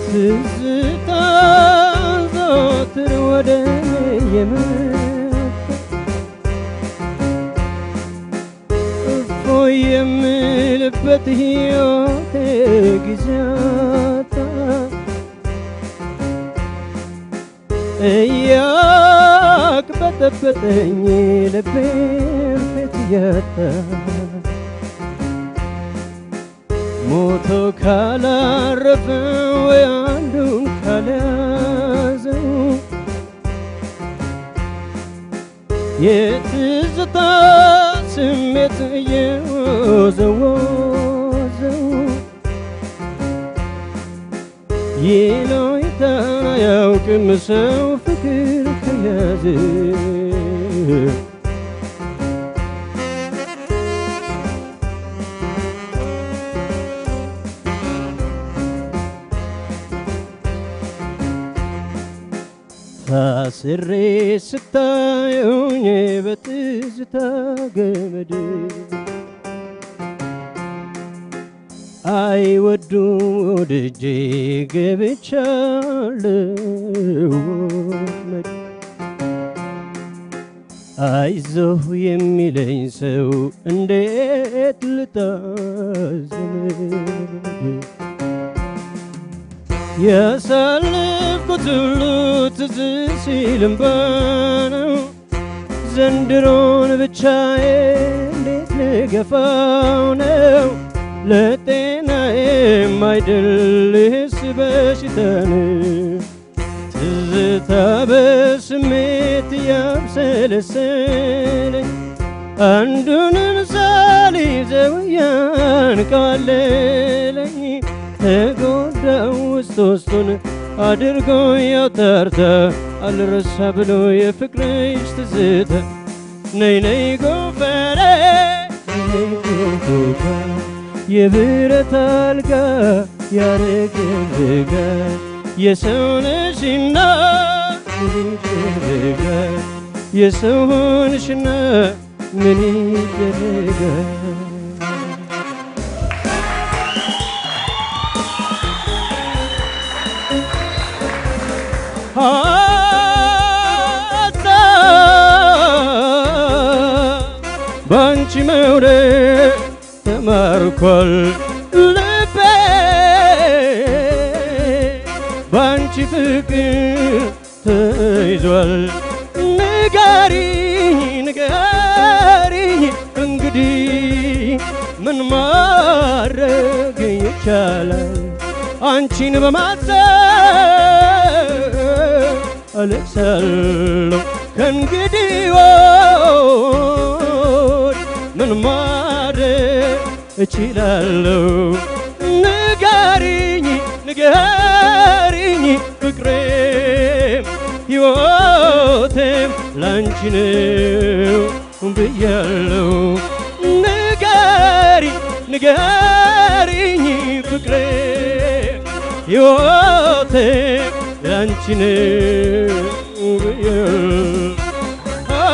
ትዝታ ዘወትር ወደ የመጣ እፎይ የምልበት ሕይወቴ ጊዜያታ እያቅበጠበጠኝ ልቤን ፌት እያጣ ሞቶ ካላረፈ ወይ አንዱን ካልያዘው የትዝታ ስሜት እየወዘወዘው ይሎይታን አያውቅም ሰው ፍቅር ከያዘ ታስሬ ስታዩኝ በትዝታ ገመድ አይወዱም ወድጄ ገብቻለሁ ወጥመድ አይዞህ የሚለኝ ሰው እንዴት ልታዘን ያሳለፍኩት ሁሉ ትዝ ሲልም ነው ዘንድሮን ብቻዬ እንዴት ልገፋው ነው ለጤናዬም አይደልስ በሽታን ትዝታ በስሜት ያብሰለሰለኝ አንዱንን ሳልይዘው ያንቃለለኝ ተጎዳው ውስጥ ውስጡን አድርጎ ያውታርታ አልረሳ ብሎ የፍቅርሽ ትዝታ ነይ ነይ ጎፈሬ ነይ ጎፋ የብረት አልጋ ያረገረጋ የሰውነሽና ይደረጋ የሰው ሆንሽና ምን ይደረጋል አጣ ባንቺ መውደድ ተማርኳል ልቤ ባንቺ ፍቅር ተይዟል ንገሪኝ ንገሪኝ እንግዲህ ምን ማድረግ ይቻላል አንቺን በማሰብ አለቅሳለሁ ከእንግዲህ ወድ ምን ማድረግ እችላለሁ ንገሪኝ ንገሪኝ ፍቅሬም ሕይወቴም ላንቺ ነው ብያለሁ ንገሪኝ ንገሪኝ ፍቅሬም ሕይወቴም ላንቺ ነው ብያለሁ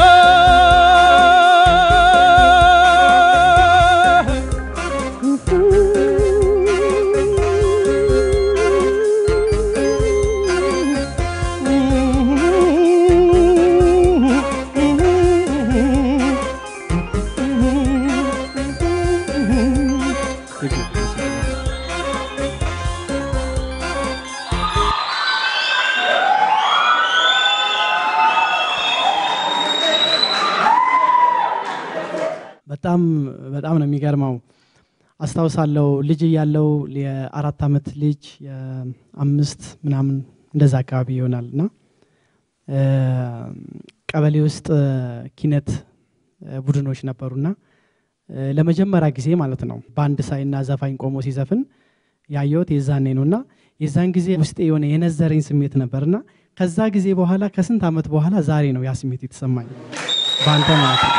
በጣም በጣም ነው የሚገርመው። አስታውሳለሁ ልጅ እያለው የአራት ዓመት ልጅ የአምስት ምናምን እንደዛ አካባቢ ይሆናል እና እ፣ ቀበሌ ውስጥ እ፣ ኪነት እ፣ ቡድኖች ነበሩና እ፣ ለመጀመሪያ ጊዜ ማለት ነው በአንድ ሳይና ዘፋኝ ቆሞ ሲዘፍን ያየሁት የዛኔ ነው እና የዛን ጊዜ ውስጤ የሆነ የነዘረኝ ስሜት ነበርና ከዛ ጊዜ በኋላ ከስንት ዓመት በኋላ ዛሬ ነው ያ ስሜት የተሰማኝ በአንተ ማለት ነው።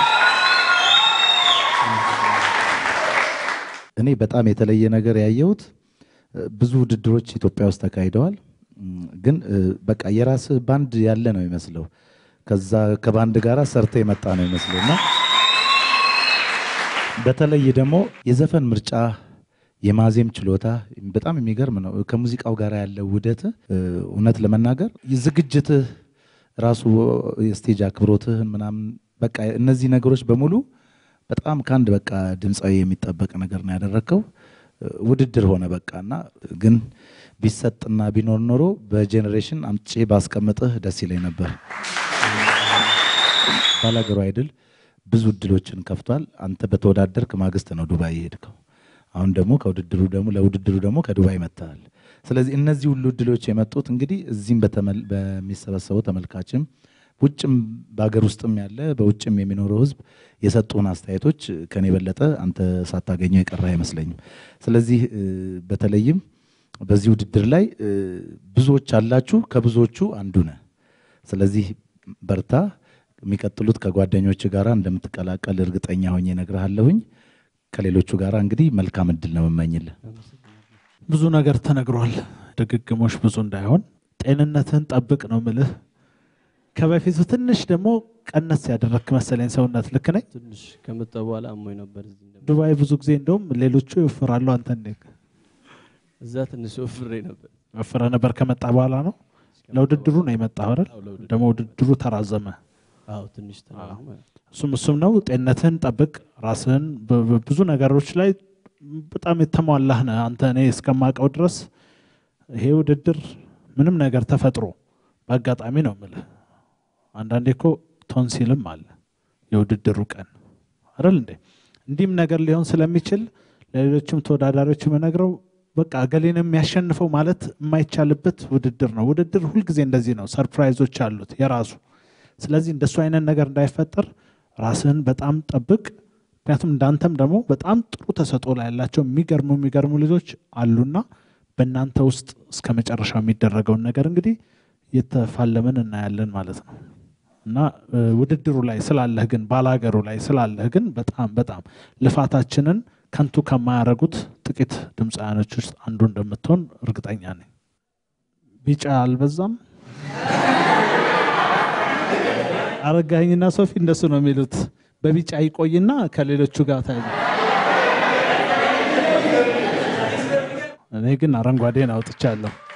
እኔ በጣም የተለየ ነገር ያየሁት እ፣ ብዙ ውድድሮች ኢትዮጵያ ውስጥ ተካሂደዋል። እም፣ ግን እ፣ በቃ የራስ ባንድ ያለ ነው ይመስለው ከዛ ከባንድ ጋር ሰርተ የመጣ ነው ይመስለው እና በተለይ ደግሞ የዘፈን ምርጫ፣ የማዜም ችሎታ በጣም የሚገርም ነው። ከሙዚቃው ጋር ያለው ውህደት እውነት ለመናገር ዝግጅትህ ራሱ የስቴጅ አክብሮትህን ምናምን በቃ እነዚህ ነገሮች በሙሉ በጣም ከአንድ በቃ ድምፃዊ የሚጠበቅ ነገር ነው ያደረግከው። ውድድር ሆነ በቃ እና ግን ቢሰጥና ቢኖር ኖሮ በጄኔሬሽን አምጬ ባስቀምጥህ ደስ ይለኝ ነበር። ባላገሩ አይድል ብዙ እድሎችን ከፍቷል። አንተ በተወዳደርክ ማግስት ነው ዱባይ የሄድከው። አሁን ደግሞ ከውድድሩ ደግሞ ለውድድሩ ደግሞ ከዱባይ መጥተሃል። ስለዚህ እነዚህ ሁሉ እድሎች የመጡት እንግዲህ እዚህም በተመል- በሚሰበሰበው ተመልካችም ውጭም በሀገር ውስጥም ያለ በውጭም የሚኖረው ሕዝብ የሰጡን አስተያየቶች ከኔ የበለጠ አንተ ሳታገኘው የቀረ አይመስለኝም። ስለዚህ እ፣ በተለይም በዚህ ውድድር ላይ እ፣ ብዙዎች አላችሁ፣ ከብዙዎቹ አንዱ ነህ። ስለዚህ በርታ። የሚቀጥሉት ከጓደኞች ጋር እንደምትቀላቀል እርግጠኛ ሆኜ እነግርሃለሁኝ። ከሌሎቹ ጋር እንግዲህ መልካም እድል ነው የምመኝልህ። ብዙ ነገር ተነግሯል። ድግግሞሽ ብዙ እንዳይሆን ጤንነትህን ጠብቅ ነው ምልህ። ከበፊቱ ትንሽ ደግሞ ቀነስ ያደረግክ መሰለኝ ሰውነት። ልክ ነኝ? ትንሽ ከመጣ በኋላ አሞኝ ነበር። እዚህ እንደመጣ ዱባይ ብዙ ጊዜ እንደውም ሌሎቹ ይወፍራሉ፣ አንተ እንዴት እዛ ትንሽ ወፍሬ ነበር። ወፍረ ነበር? ከመጣ በኋላ ነው ለውድድሩ ነው የመጣው አይደል? አዎ፣ ለውድድሩ። ደግሞ ውድድሩ ተራዘመ። አዎ ትንሽ ተራራ ማለት ነው። እሱም እሱም ነው። ጤንነትህን ጠብቅ። ራስህን በ- በብዙ ነገሮች ላይ በጣም የተሟላህ ነህ አንተ። እኔ እስከማውቀው ድረስ ይሄ ውድድር ምንም ነገር ተፈጥሮ በአጋጣሚ ነው የምልህ። አንዳንዴ እኮ ቶንሲልም አለ የውድድሩ ቀን አይደል እንዴ? እንዲህም ነገር ሊሆን ስለሚችል ለሌሎችም ተወዳዳሪዎች የምነግረው በቃ እገሌን የሚያሸንፈው ማለት የማይቻልበት ውድድር ነው። ውድድር ሁልጊዜ እንደዚህ ነው፣ ሰርፕራይዞች አሉት የራሱ ስለዚህ እንደሱ አይነት ነገር እንዳይፈጠር ራስህን በጣም ጠብቅ። ምክንያቱም እንዳንተም ደግሞ በጣም ጥሩ ተሰጥኦ ላይ ያላቸው የሚገርሙ የሚገርሙ ልጆች አሉና በእናንተ ውስጥ እስከ መጨረሻው የሚደረገውን ነገር እንግዲህ የተፋለምን እናያለን ማለት ነው እና እ፣ ውድድሩ ላይ ስላለህ ግን ባላገሩ ላይ ስላለህ ግን በጣም በጣም ልፋታችንን ከንቱ ከማያደርጉት ጥቂት ድምፃውያኖች ውስጥ አንዱ እንደምትሆን እርግጠኛ ነኝ። ቢጫ አልበዛም? አረጋኸኝና ሶፊ እንደሱ ነው የሚሉት። በቢጫ ይቆይና ከሌሎቹ ጋር ታይ። እኔ ግን አረንጓዴን አውጥቻለሁ።